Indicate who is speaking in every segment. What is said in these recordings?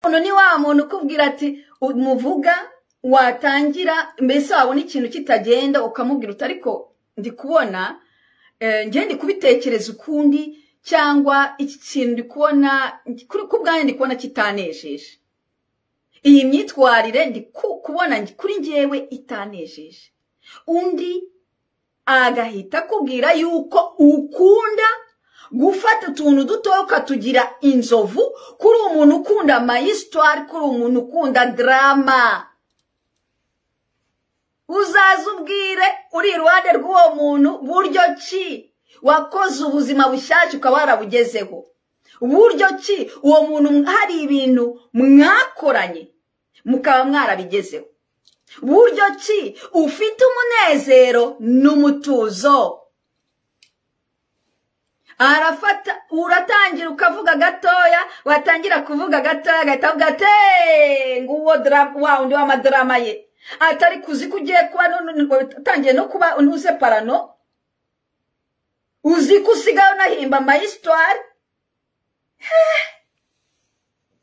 Speaker 1: muntu ni wa muntu ukubwira ati umuvuga watangira mbese wabona ikintu kitagenda ukamubwira uti ariko ndi kubona njye ndi kubitekereza ukundi cyangwa iki kintu ndi kubona kubwanjye ndi kubona kitanejeje iyi myitwarire ndi kubona kuri ngewe itanejeje undi agahita akubwira yuko ukunda gufata utuntu dutoya ukatugira inzovu kuri umuntu ukunda amayisitwari kuri umuntu ukunda darama uzaze ubwire uri iruhande rw'uwo muntu buryo ki wakoze ubuzima bushyashya ukaba warabugezeho buryo ki uwo muntu hari ibintu mwakoranye mukaba mwarabigezeho buryo ki ufite umunezero n'umutuzo arafata uratangira ukavuga gatoya watangira kuvuga gatoya agahita avuga ati nguwo wa undi w'amadarama ye atari kuzi ko ugiye kuba utangiye no kuba unuze parano uzi ko usigaye unahimba amayisitwari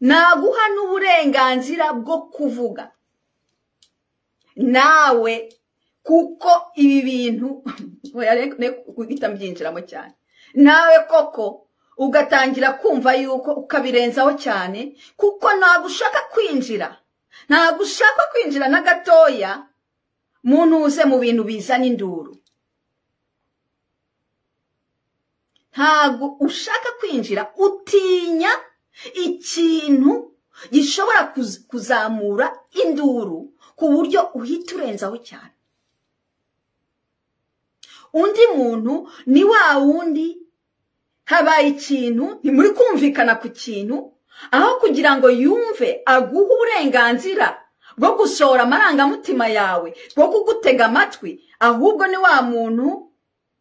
Speaker 1: naguha n'uburenganzira bwo kuvuga nawe kuko ibi bintu guhita mbyinjiramo cyane nawe koko ugatangira kumva yuko ukabirenzaho cyane kuko ntabwo ushaka kwinjira ntabwo ushaka kwinjira na gatoya ntuze mu bintu bizana induru ntabwo ushaka kwinjira utinya ikintu gishobora kuzamura induru ku buryo uhita urenzaho cyane undi muntu ni wa wundi habaye ikintu ni muri kumvikana ku kintu aho kugira ngo yumve aguhe uburenganzira bwo gusohora amarangamutima yawe bwo kugutega amatwi ahubwo ni wa muntu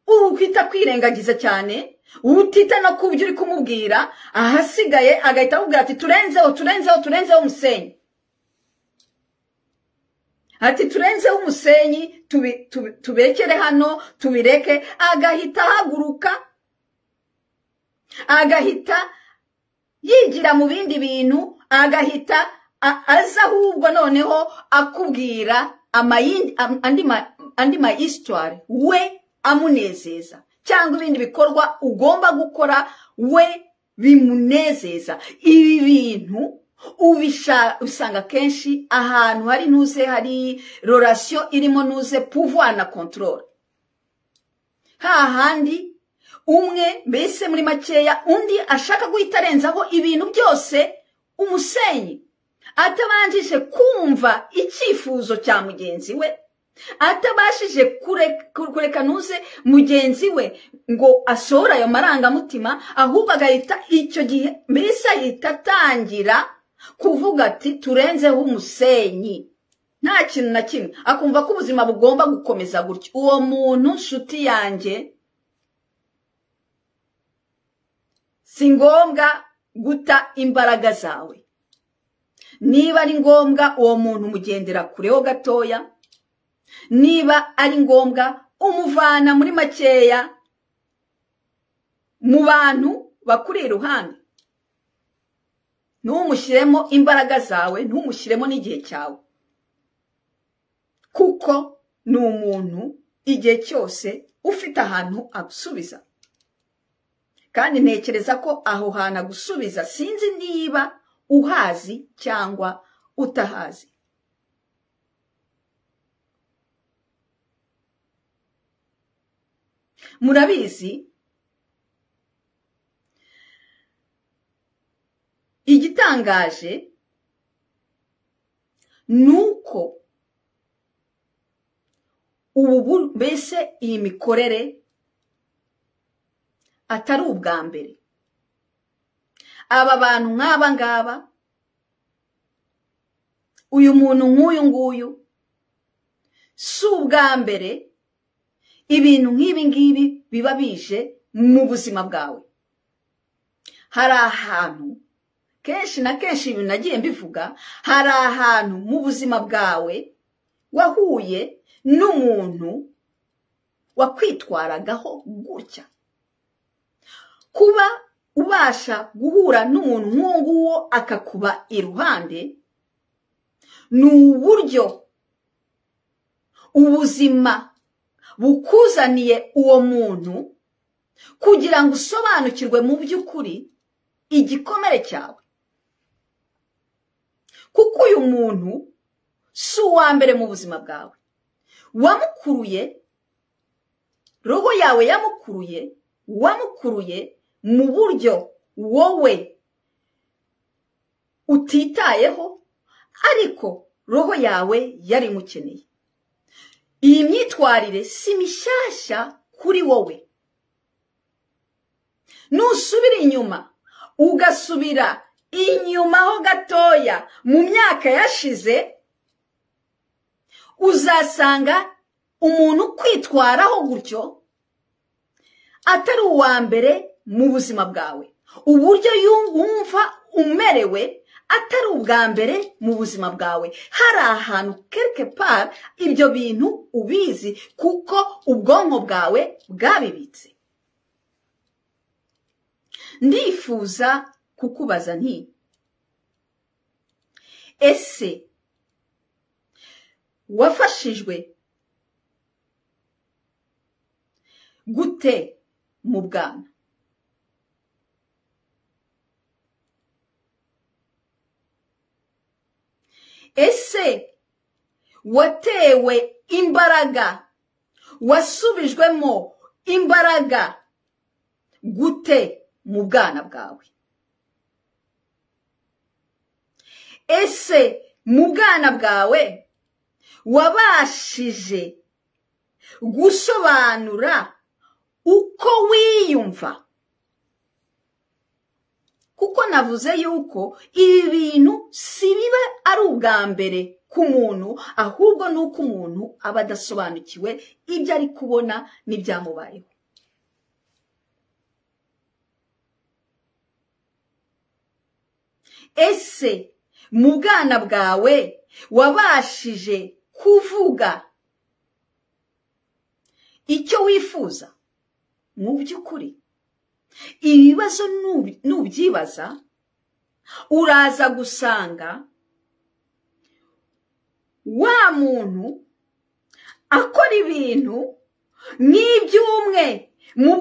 Speaker 1: uhita kwirengagiza cyane utita no ku byo uri kumubwira ahasigaye agahita akubwira ati turenzeho turenzeho turenzeho umusenyi ati turenzeho umusenyi tubekere hano tubireke agahita ahaguruka agahita yigira mu bindi bintu agahita aza ahubwo noneho akubwira andi ma isitwari we amunezeza cyangwa ibindi bikorwa ugomba gukora we bimunezeza ibi bintu ubisanga kenshi ahantu hari ntuze hari rorasiyo irimo ntuze puvuwa na kontorora hahandi umwe mbese muri makeya undi ashaka guhita arenzaho ibintu byose umusenyi atabanjije kumva icyifuzo cya mugenzi we atabashije kureka ntuze mugenzi we ngo asohore ayo marangamutima ahubwo agahita icyo gihe mbese ahita atangira kuvuga ati turenzeho umusenyi nta kintu na kimwe akumva ko ubuzima bugomba gukomeza gutya uwo muntu nshuti yanjye si ngombwa guta imbaraga zawe niba ari ngombwa uwo muntu umugendera kureho gatoya niba ari ngombwa umuvana muri makeya mu bantu bakuri iruhande ntumushyiremo imbaraga zawe ntumushyiremo n'igihe cyawe kuko ni umuntu igihe cyose ufite ahantu agusubiza kandi ntekereza ko aho hantu agusubiza sinzi niba uhazi cyangwa utahazi murabizi igitangaje ni uko ubu mbese iyi mikorere atari ubwa mbere aba bantu nk'aba ngaba uyu muntu nk'uyu nguyu si ubwa mbere ibintu nk'ibi ngibi biba bije mu buzima bwawe hari ahantu kenshi na kenshi ibintu nagiye mbivuga hari ahantu mu buzima bwawe wahuye n'umuntu wakwitwaragaho gutya kuba ubasha guhura n'umuntu nk'uwo nguwo akakuba iruhande ni uburyo ubuzima bukuzaniye uwo muntu kugira ngo usobanukirwe mu by'ukuri igikomere cyawe kuko uyu muntu si uwa mbere mu buzima bwawe wamukuruye roho yawe yamukuruye wamukuruye mu buryo wowe utitayeho ariko roho yawe yari imukeneye iyi myitwarire si mishyashya kuri wowe nusubira inyuma ugasubira inyuma ho gatoya mu myaka yashize uzasanga umuntu kwitwaraho gutyo atari uwa mbere mu buzima bwawe uburyo wumva umerewe atari ubwa mbere mu buzima bwawe hari ahantu kereke pari ibyo bintu ubizi kuko ubwonko bwawe bwabibitse ndifuza kukubaza nti ese wafashijwe gute mu bwana ese watewe imbaraga wasubijwemo imbaraga gute mu bwana bwawe ese mu bwana bwawe wabashije gusobanura uko wiyumva kuko navuze yuko ibi bintu si biba ari ubwa mbere ku muntu ahubwo ni uko umuntu aba adasobanukiwe ibyo ari kubona n'ibyamubayeho ese mu bwana bwawe wabashije kuvuga icyo wifuza mu by'ukuri ibibazo nubyibaza uraza gusanga wa muntu akora ibintu nk'iby'umwe mu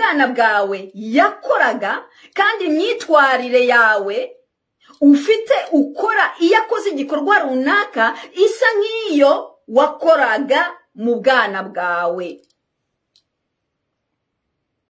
Speaker 1: bwana bwawe yakoraga kandi imyitwarire yawe ufite ukora iyo akoze igikorwa runaka isa nk'iyo wakoraga mu bwana bwawe